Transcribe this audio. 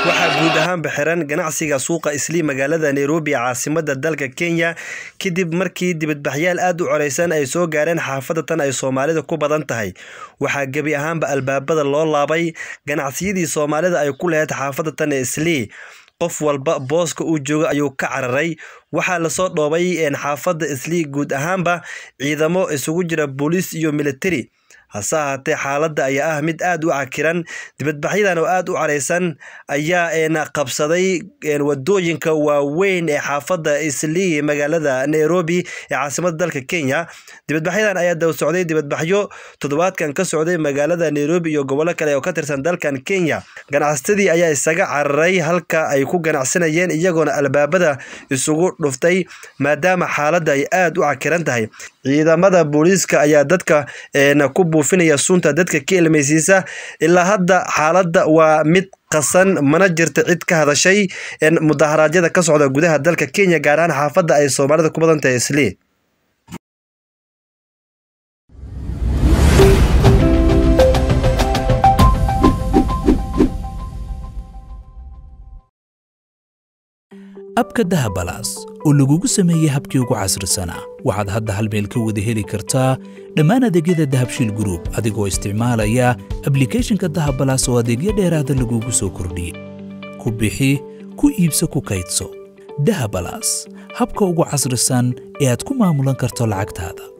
waxaa guud ahaanba xiran ganacsiga suuqa islii magaalada nairobi ee caasimada dalka kenya kadib markii dibadbaxyaal aad u coreysan ay soo gaareen xaafada tan ay soomaalida ku badan tahay waxaa gebi ahaanba albaabada loo laabay ganacsiyadii soomaalida ay ku lahayd xaafada tan ee islii qof walba booska uu jooga ayuu ka cararay waxaa lasoo dhoobay xaafada islii guud ahaanba ciidamo isugu jira booliis iyo militari hase ahaatee xaaladda ayaa ah mid aad u cakiran dibadbaxyadan oo aad u careysan ayaa qabsaday wadooyinka waaweyn ee xaafadda islii magaalada nairobi ee caasimada dalka kenya dibadbaxyadan ayaa daba socday dibadbaxyo toddobaadkan ka socday magaalada nairobi iyo gobollo kale oo ka tirsan dalkan kenya ganacsatadii ayaa isaga cararay halka ay ku ganacsanayeen iyagoona albaabada isugu dhuftay maadaama xaaladda ay aad u cakiran tahay ciidamada booliiska ayaa dadka ku buufinaya sunta dadka ka ilmaysiisa ilaa hadda xaaladda waa mid qasan mana jirta cid ka hadashay mudaharaadyada ka socda gudaha dalka kenya gaar ahaan xaafadda ay soomaalida ku badan tahay islii abka dahabalaas oo lagugu sameeyey habkii ugu casrisanaa waxaad hadda hal meel ka wada heli kartaa dhammaan adeegyada dahabshiil gruub adigoo isticmaalaya ablikeeshinka dahabalaas oo adeegyo dheeraada lagugu soo kordhiyey ku bixi ku iibso ku kaydso dahabalaas habka ugu casrisan ee aad ku maamulan karto lacagtaada